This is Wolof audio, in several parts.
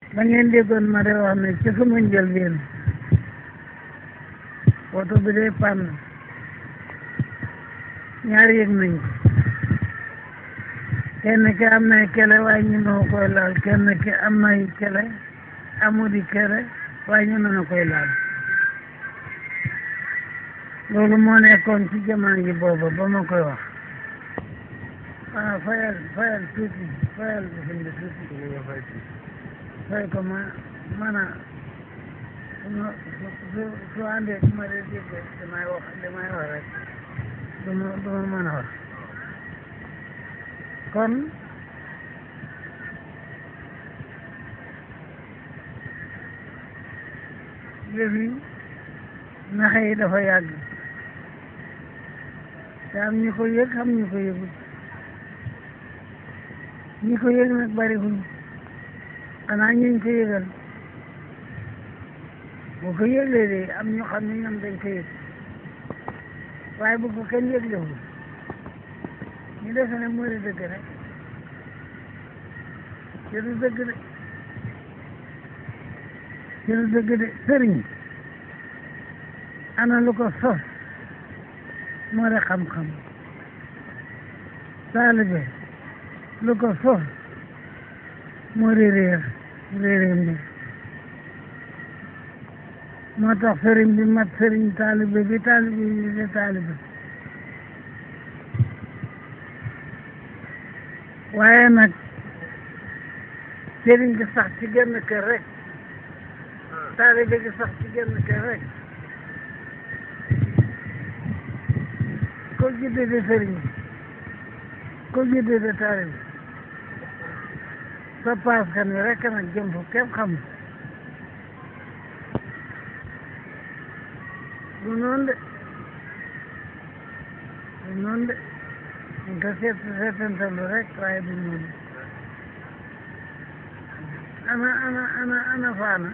ba ngeen déggoon ma de wax ne ci sama njëlbeen oto bi day pann ñaar yëg nañ ko kenn ki am nay kele waaye ñu noo koy laal kenn ki am nay kele amudi kele waaye ñu na koy laal loolu moo nekkoon ci jamono ji booba ba ma koy wax ah fayal fayal tuuti fayal bi fi tuuti fay ko ma man a su su su àndee su ma dee dégg damay wax damay wax rek du ma du ma mën a wax kon yëf yi naxe yi dafa yàgg te am ñu ko yëg am ñu ko yëgul ñi ko yëg nag bari wuñ xanaa ñu ko yëgal bu ko yëglee de am ñu xam ne ñoom dañ ko yëg waaye bu ko kenn yëglewul ñu defe ne moo di dëgg rek ci du dëgg de ci du dëgg de sëriñ ana lu ko sos moo di xam-xam taalibe lu ko sos moo di réer réere mbir moo tax sëriñ bi mat sëriñ taalibe bi taalibe bi di taalibe waaye nag sëriñ gi sax ci genn kër rek taalibe gi sax ci genn kër rek ko judde de sëriñ ko judde de taalibe sa paas kan wi rek nag jëm fu kenn xam du noonu de du noonu de ñu ko seet seetantalu rek waaye du noonu ana ana ana ana faana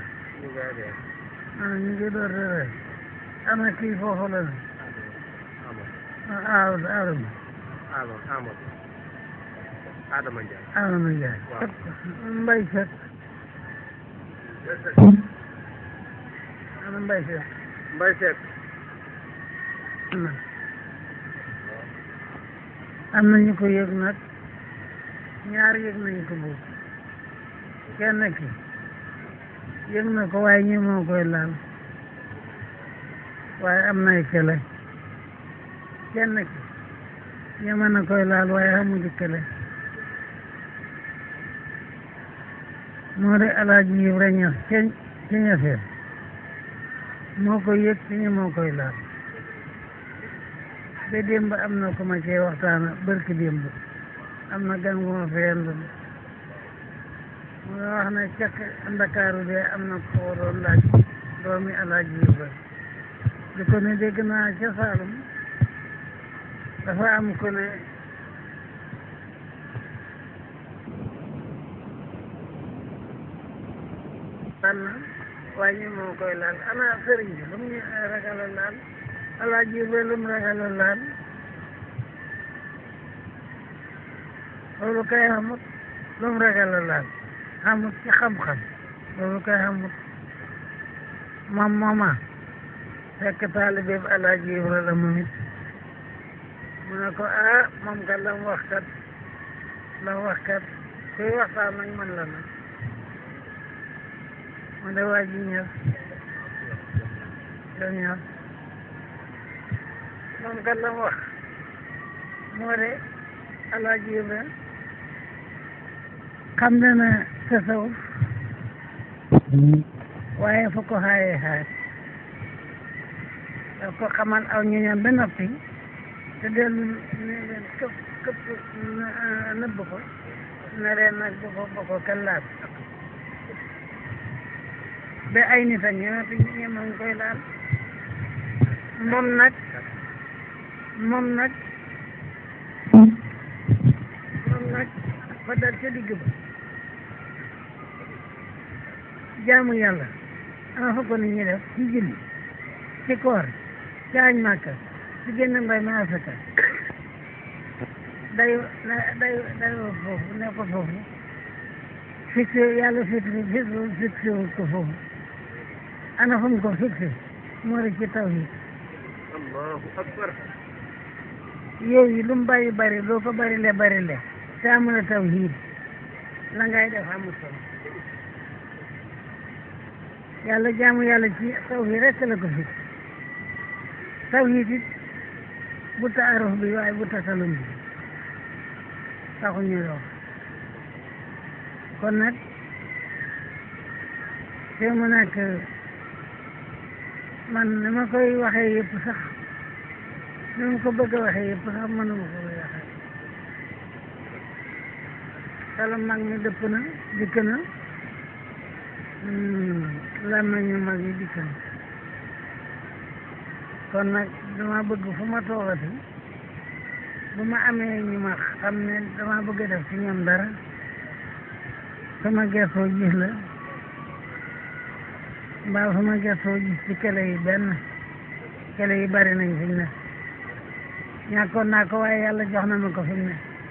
ana ñu ngi door de rek ana kii foofu la ne ah Adama Adama Ndiaye. Adama Ndiaye Waaw. mbay set ana mbay set Mbaye Seck. na am na ñu ko yëg nag ñaar yëg nañ ko boobu kenn ki yëg na ko waaye ñi moo koy laal waaye am nay kele kenn ki ñeme na koy laal waaye xamuñu kele moo de alaaji Ibra Ñas ca ca ñaseen moo koy yëg ci ñi moo koy laal ba démb am na ko ma cee waxtaana barki démb am na gan gu ma fi yendu mu nga wax ne cak ndakaaru de am na ko doon laaj doomi alaaji Ibra di ko ne dégg naa ca Saalum dafa am ko ne tànn waaye ñu moo koy laal ana sëriñ bi lu mu ñu ragal a laal alaaji Ibra lu mu ragal a laal loolu kay xamut lu mu ragal a laal xamut ci xam-xam loolu kay xamut moom mooma fekk taalibe bi alaaji Ibra la moom it mu ne ko ah moom kat la mu wax kat la mu wax kat kuy waxtaan nag man la nag mu de waa ji ñëw da ñëw moom kat la mu wax moo de alaaji Ibra xam na ne tasawuf waaye fu ko xaayee xaay daf ko xamal aw ñoñam ba noppi te dellu ne leen këpp këpp nëbb ko ne leen nag bu ko bu ko kenn laal ba ay nit a ñëwati ñemoon koy laal moom nag moom nag moom nag fa dal ca digg ba jaamu yàlla ana fa ko nit ñi def ci julli ci koor ci añ màkka ci génn mbay ma asaka day day day foofu ne ko foofu fixé yàlla fixé fixé fixé wul ko foofu ana fu mu ko fixé moo di ci tawhid allahu akbar yow yi lu mu bari bari loo ko bari le bari le te amul tawhid la ngay def amul solo yàlla jaamu yàlla ci tawhid rek la ko fixé tawhid it bu taaruf bi waaye bu tasalum bi taxu ñu wax kon nag te mu nekk man ni ma koy waxee yëpp sax ni ma ko bëgg a waxee yëpp sax mënuma ko koy waxee xelam mag mi dëpp na dikk na làmmiñu mag yi dikk na kon nag dama bëgg fu ma toogati bu ma amee ñu ma xam ne dama bëgg a def ci ñoom dara sama gëstoo gis la mbaa sama gëstoo gis ci kele yi benn kele yi bari nañ fi mu ne ñàkkoon naa ko waaye yàlla jox na ma ko fi mu ne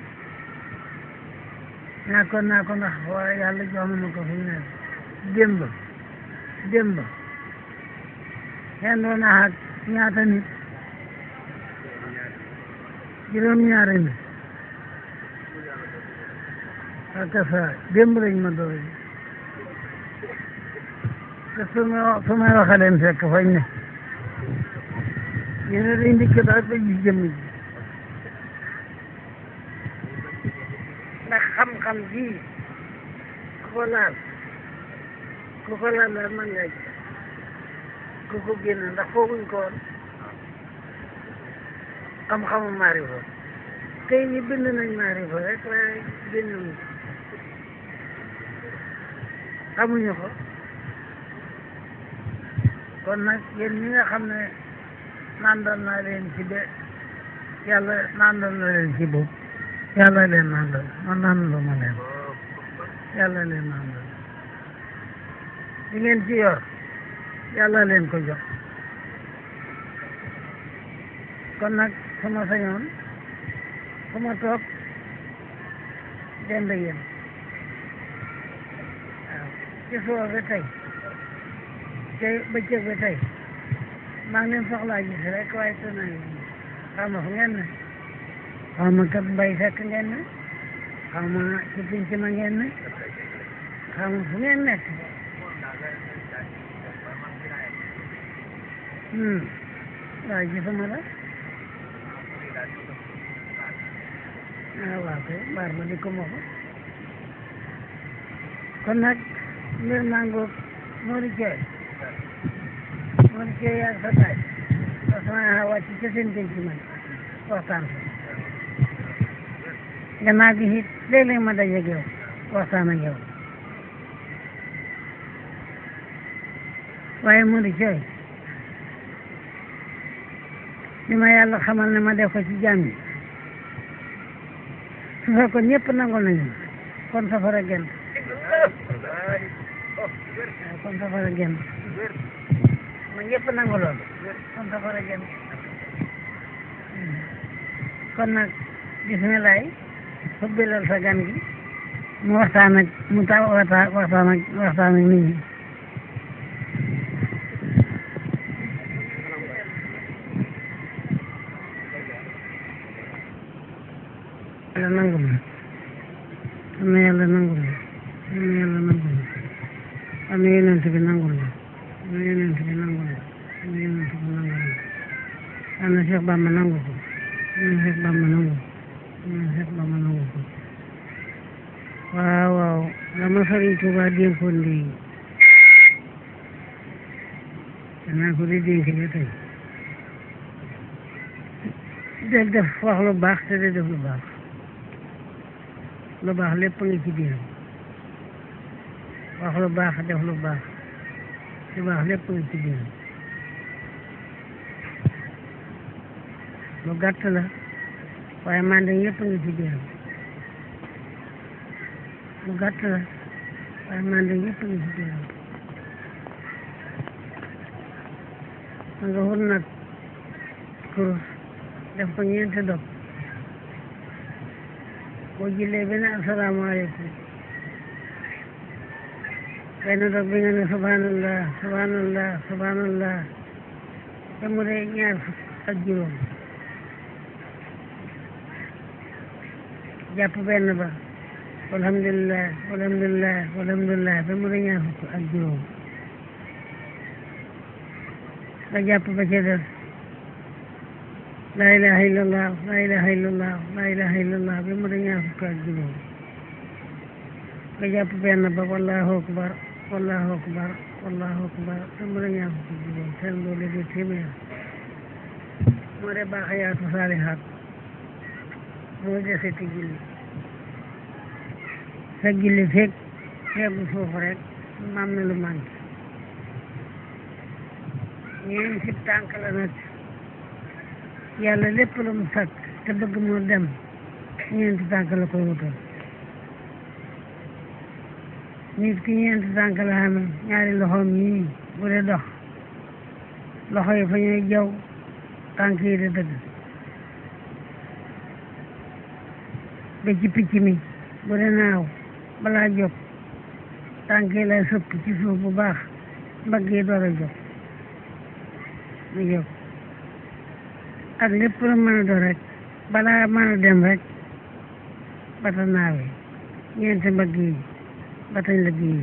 ñàkkoon naa ko ndax waaye yàlla jox na ma ko fi mu ne démb démb xendoo naa ak ñaata nit juróom-ñaari nit ak sa démb lañ ma doon te su ma su may waxee leen fekk fañ ne ñu ne dañ dikk daal ba gis jëmm ji ndax xam-xam bii ku ko laal ku ko laal daal mën nga ji ku ko génn ndax fooguñ ko woon xam-xamu maarifa tey ñi bind nañ maarifa rek waaye génnuñu xamuñu ko kon nag yéen ñi nga xam ne nandal naa leen ci de yàlla nandal na leen ci bopp yàlla leen nandal man nandalu ma leen yàlla leen nandal li ngeen ci yor yàlla leen ko jox kon nag sama sañoon fu ma toog dend yéen waaw ci suba ba tey tey bëccëg ba tey maa ngi leen soxlaa gis rek waaye te naa ngi xaw ma fu ngeen ne xaw ma kat mbay fekk ngeen ne xaw ma ci pinc ma ngeen ne xaw ma fu ngeen nekk hmm waaye gisuma la ah waaw kay baar ma di ko ma ko kon nag mbir maa ngoog moo di ceeb moo di ceeb yaa sa taaj parce que maa wàcc ca seen penc man waxtaan fa gannaaw gi it léeg-léeg ma dajeeg yow waxtaan ak yow waaye moo di ceeb li ma yàlla xamal ne ma def ko ci jàmm yi su fekkoon ñëpp nangul nañu kon safara genn waaw kon safara genn ma ñëpp nangu loolu kon safara genn kon nag bisimilah xubbilal sa gan gi mu waxtaan ak mu taw waxtaan waxtaan ak waxtaan ak nit ñi yàlla nangu ma am na yàlla nangu ma am na yàlla nangu ma am na yonent bi nangu ma am na yonent bi nangu ma am na yonent bi nangu ma am na Cheikh Bamba nangu ko am na Cheikh Bamba nangu ko am na Cheikh Bamba nangu ko waaw waaw la ma Sëriñ Tuubaa dénkoon léegi danaa ko di dénk ba tey del def wax lu baax te de def lu baax lu baax lépp nga ci biiram wax lu baax def lu baax lu baax lépp nga ci biiram lu gàtt la waaye mande yëpp nga ci biiram lu gàtt la waaye mande yëpp nga ci biiram ma nga wut nag kurus def ko ñeenti dog boo jullee ba ne asalaamaaleykum benn dog bi nga ne subhanallah subhanallah subhanallah te mu dee ñaar fukk ak juróom jàpp benn ba alhamdulilah alhamdulilah alhamdulilah ba mu dee ñaar fukk ak juróom nga jàpp ba ca des laa ilaha illallah laa ilaha illallah laa ilaha illallah ba mu dee ñaar fukk ak juróom nga jàpp benn ba wallahu akbar wallahu akbar wallahu akbar te mu dee ñaar fukk ak juróom seen doole di téeméer moo dee baaxayaatu saalihaat moo deseti julli sa julli fekk feegu foofu rek maam na lu manqué ñeen si tànk la nag yàlla lépp lu mu sakk te bëgg mu dem ñeenti tànk la koy wutal nit ki ñeenti tànk la xamee ñaari loxoom nii bu dee dox loxo yi fa ñuy jaw tànk yi di dëgg ba ci picc mi bu dee naaw balaa jóg tànk yi lay sëpp ci suuf bu baax mbagg yi door a jóg mu jóg ak lépp lu mën a doon rek balaa mën a dem rek bata naawee ñeenti mbagg yi batañ la bii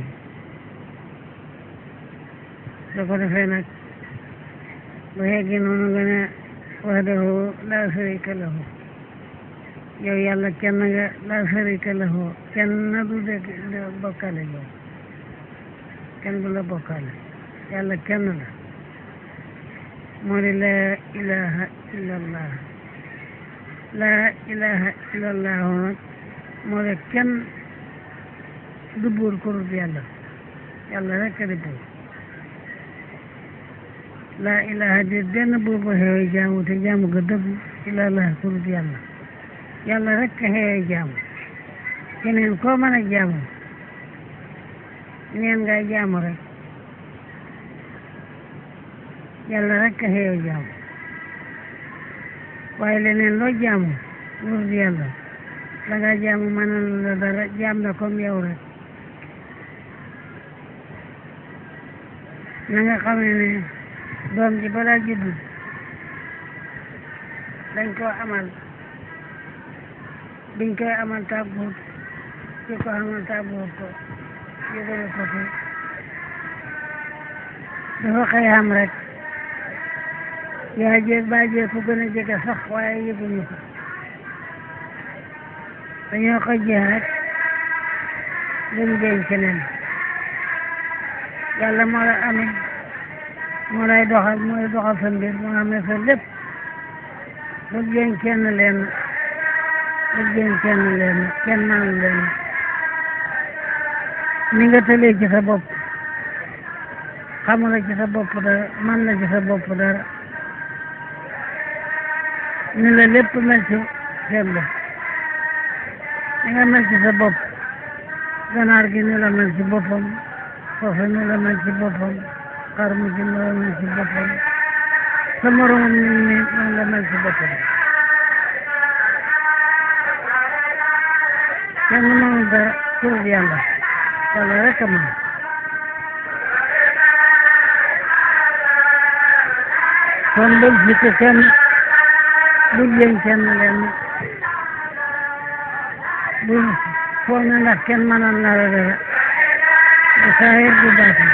soo ko defee nag bu yeggee noonu nga ne wahdahu laa sharika lahu yow yàlla kenn nga laa sharika lahu kenn du de bokkale yow kenn du la bokkale yàlla kenn la moo di laa ilaha illallah laa ilaha illallah nag moo di kenn du buur ko dul yàlla yàlla rek a di buur laa ilaha di benn buur bu xeewee jaamu te jaamu ga dëgg illallah ko dul yàlla yàlla rek a xeewee jaamu keneen koo mën a jaamu neen ngay jaamu rek yàlla rek a xeewee jaamu waaye leneen loo jaamu lu dul yàlla la nga jaamu mënal la dara jaam na comme yow rek na nga xamee ne doom ji balaa juddu dañ koo amal biñ koy amal tàgguut ki ko amal tàgguut ko yëgale ko ko dafa xëy xam rek yaa jéeg baa jéeg ku gën a jege sax waaye yëguñu ko dañoo ko jeex rek dem denc keneen yàlla moo la amee moo lay doxal mooy doxal sa mbir moo amee sa lépp bu jéem kenn leen bu jéem kenn leen kenn naan leen ni nga tëlee ci sa bopp xamula ci sa bopp dara man la ci sa bopp dara ni la lépp mel ci seen bopp ni nga mel ci sa bopp ganaar gi ni la mel ci boppam foofu ni la mel ci boppam xar mu ci ni la mel ci boppam sa moromam ni ni noonu la mel ci boppam kenn mënul dara pour yàlla yàlla rek a mën kon bul sikk kenn bul yëng kenn leen bul foog ne ndax kenn mënal na la dara du saahir du baatin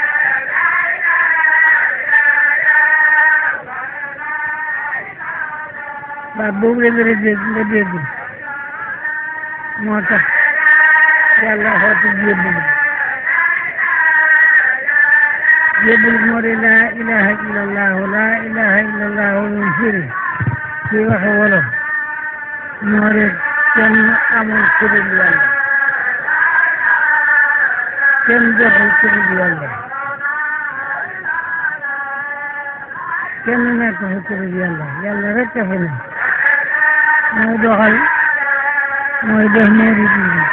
baat boobu la nga dégg nga dégg moo tax yàlla xooti jébbulu jébbulu moo di laa ilaha illallahu laa ilaha illallahu lu firi ci waxe wolof moo di kenn amul ku dul yàlla kenn joxul ku dul yàlla kenn nekk fi ku dul yàlla yàlla rek a fi ne mooy doxal mooy def moo di dindi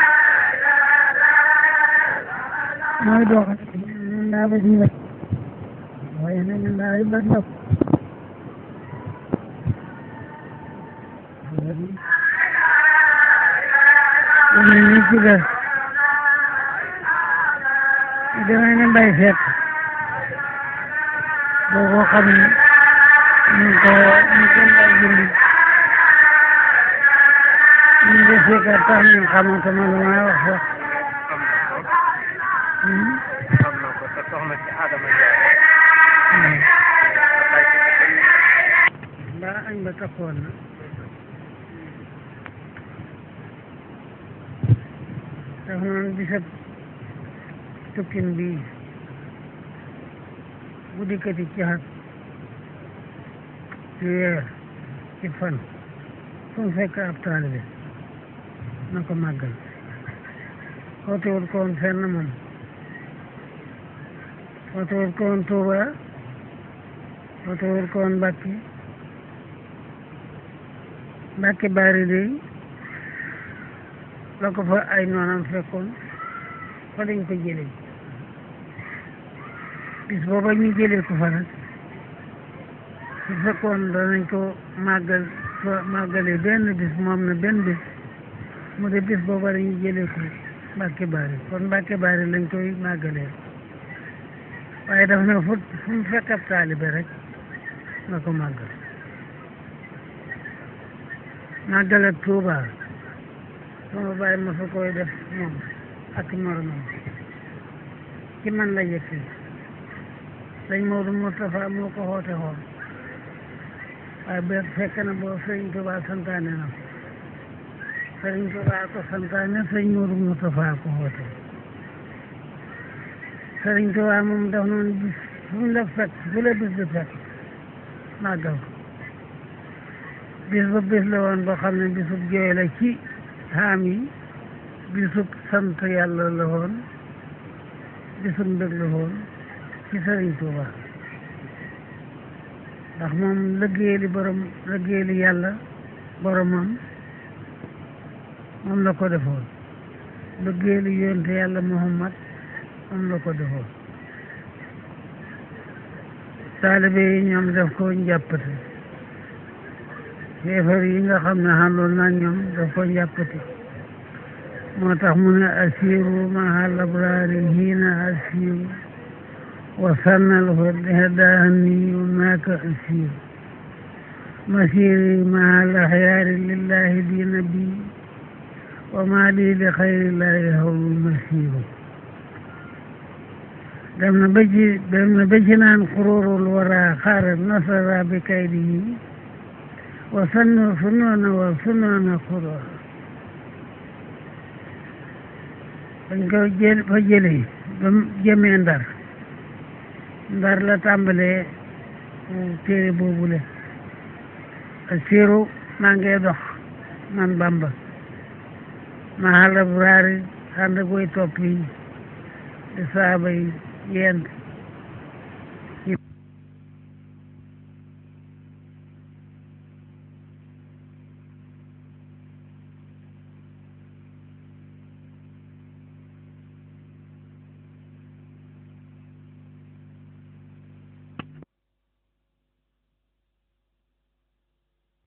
mooy doxal ñun daa ba si wet waaye nag ñun daa ba ndox yeneen ñi ci def demee ne mbay fekk boo ko xam ne ñu ngi ko ñu gën laa julli ñu ngi fekk tax ñu xamante ma lu may wax sax xam na ko te soxna ci Adama Ndiaye. wallaay ci dëkk yi. mbaa añ ba takkoon na daf noonu bisab tukkin bii bu dikkati ci xat ci weer ci fan fu mu fekk ab taalibe na ko màggal xootewul ko woon fenn moom xootewul ko woon Tuuba xootewul ko woon Mbàkke Mbàkke Baari dey la ko fa ay noonam fekkoon fa lañ ko jëlee bis booba ñu jëlee ko fa nag su fekkoon danañ ko màggal fa màggalee benn bis moom na benn bis mu de bis booba dañu jëlee ko Mbàkke Baari kon Mbàkke Baari lañ koy màggalee waaye daf ne fu fu mu fekk ab taalibe rek na ko màggal màggal ak Tuuba sama bàyyi ma fa koy def moom ak moromam ci man la yëg si sëñ Maodo Moustapha moo ko xoote xool waaye ba fekk na boo sëriñ Tuuba santaane na ko sëriñ Tuuba ko santaane sëñ Maodo Moustapha ko xoote sëriñ Tuuba moom daf noonu bis fu mu la fekk fu la bis bi fekk màggal ko bis ba bis la woon boo xam ne bisub jooy la ci xaam yi bisub sant yàlla la woon bisub mbég la woon ci sëriñ Tuuba ndax moom liggéeyali borom liggéeyali yàlla boromam moom la ko defoon liggéeyali yonte yàlla Muhammad moom la ko defoon taalibe yi ñoom def ko njàppate yéefar yi nga xam ne xàndoon naa ñoom daf ko njàppati moo tax mu ne asiru mahal abrari hiina asiru wa sannal heddaani naaka asiru masiri mahal axyaari lillahi diina bi wa ma lii li xayrillahi hawlu masiru dem na ba ci dem na ba ci naan xururul wara xaaral nasara bi kaydihi wa sannu sunoona wa sunoona xurur dañ ko jël fa jëlee ba jëmee ndar ndar la tàmbalee téere boobule siiru maa ngi dox man bamba ma xala buraari ànd koy topp yi di saaba yi yent